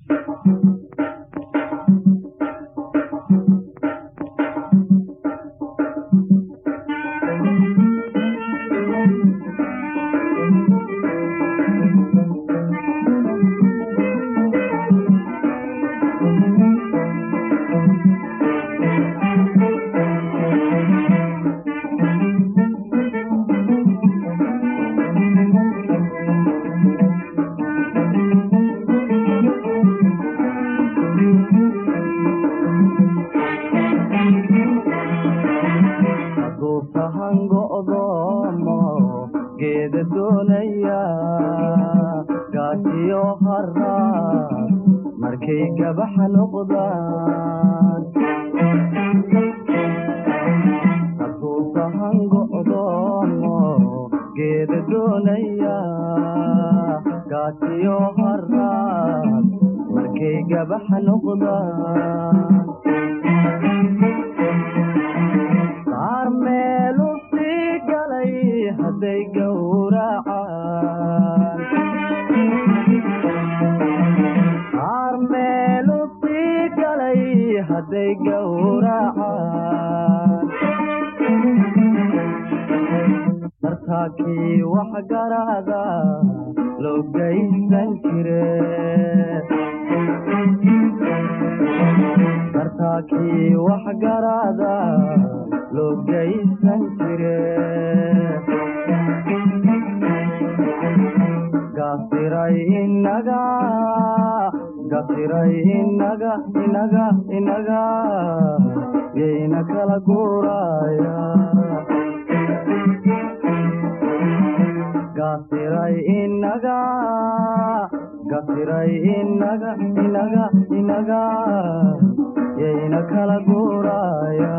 hadduu sahan go'doomo geeda doonaya gaajiyo haraa markay gabaxa noqdaan hadduu sahan go'doomo geeda doonaya gaajiyo haraa markay gabaxa noqdaan qaar meelu sii galay hadday gowracaan qaar meelu sii galay hadday gowracaan dartaakii wax garaada loo geysan jire dartaakii wax garaada loo geysan jire gasiray inaga gasiray inaga inaga inaga yayna kala guuraya gasiray inaga gasiray inaga inaga inaga yayna kala guuraya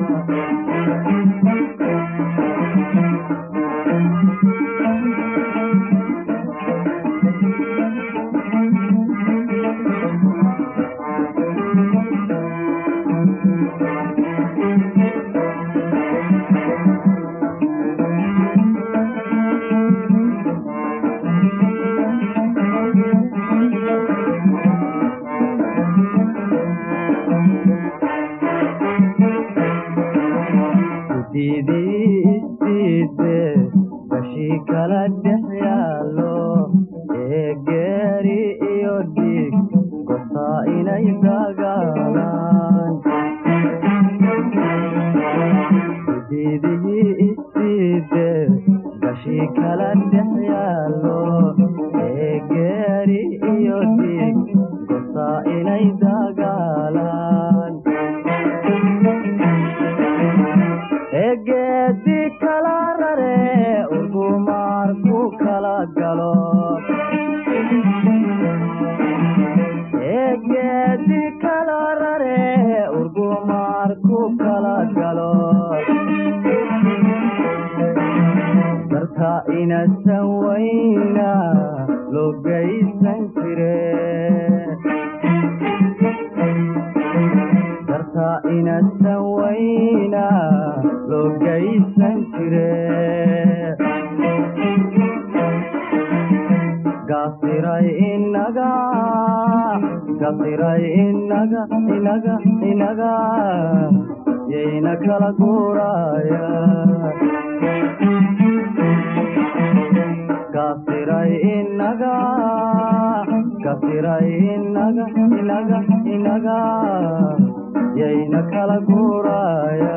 gudidii isiide bashii kala dhex yaallo ee geeri iyo dhiig gosaa inay dagaalaan gudidihii isiide bashii kala dhex yaallo ee geeri iyo dhiig gosaa inay dagaalaan egeedi kala rare urgumaar ku kala galo egeedi kala rare urgumaar ku kala galo darta inasan wayna loo geysan jire darta inasan wayna loo geysan jire gasiray inaga gasiray inaga inaga inaga yayna kala guuraya gasiray inaga gasiray inaga inaga inaga yayna kala guuraya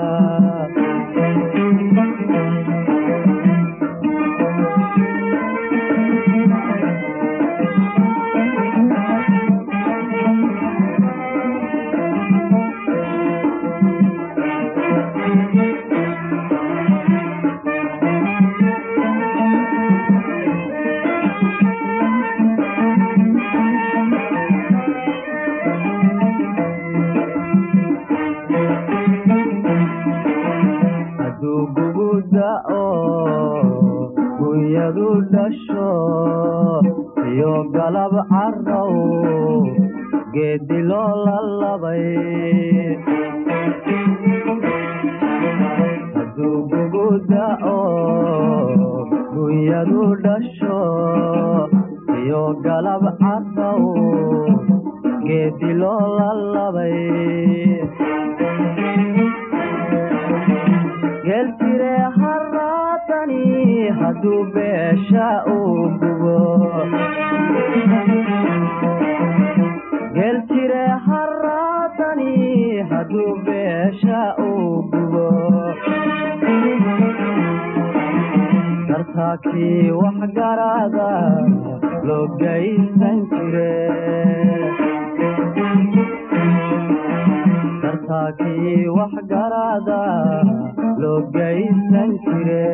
hadduu gugu da'o gunyadu dhasho iyo galab carrow geedi loo lalabay hadduu gugu da'o gunyadu dhasho iyo galab carrow geedi loo lalabay geel jire haraatani hadduu beesha uu gubo geel jire haraatani hadduu beesha uu gubo dartaakii wax garaada loo gaysan jire dartaakii wax garaada loo gaysan jire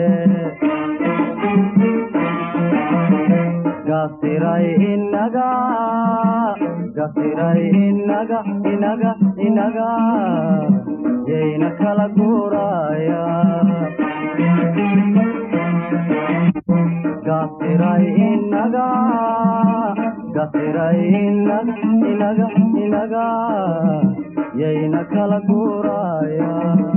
gasiray inaga gasiray inaga inaga inaga yayna kala guuraya gasiray inaga gasiray inaga inaga inaga yayna kala guuraya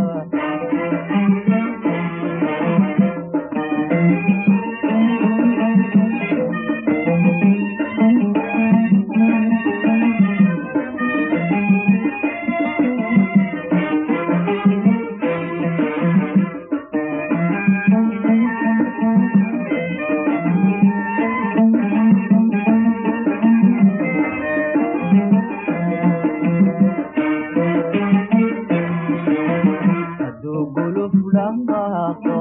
hadduu guluf dhaqaaqo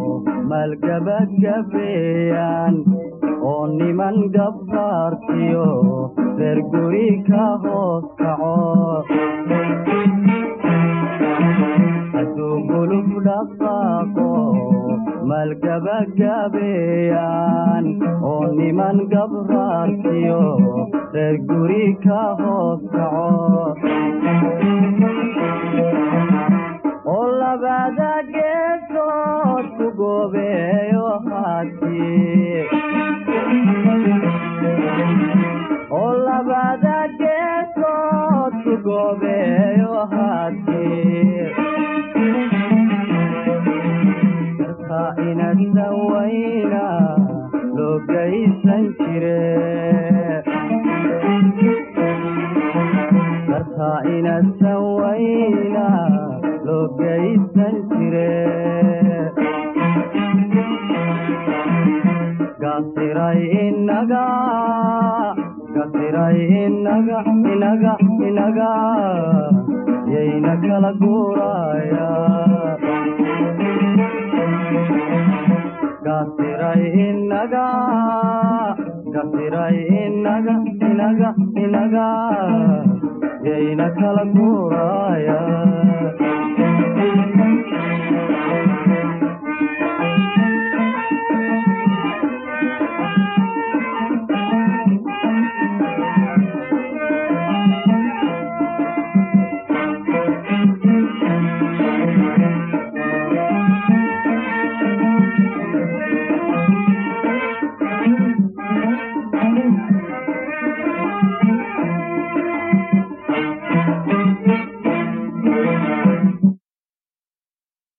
maalgabagabeeyaan oo niman gabbaartiyo reer guri ka hoos kaco hadduu guluf dhaqaaqo maalgabagabeeyaan oo niman gabraartiyo reer guri ka hoos kaco oo labada geesood ku goobeeyo haddii oo labada geesood ku goobeeyo haddii darta inasan wayna loo gaysan jire darta inasan wayna loo gaysan jire gasiray inaga gasiray inaga inaga inaga yayna kala guuraya gasiray inaga gasiray inaga inaga inaga yayna kala guuraya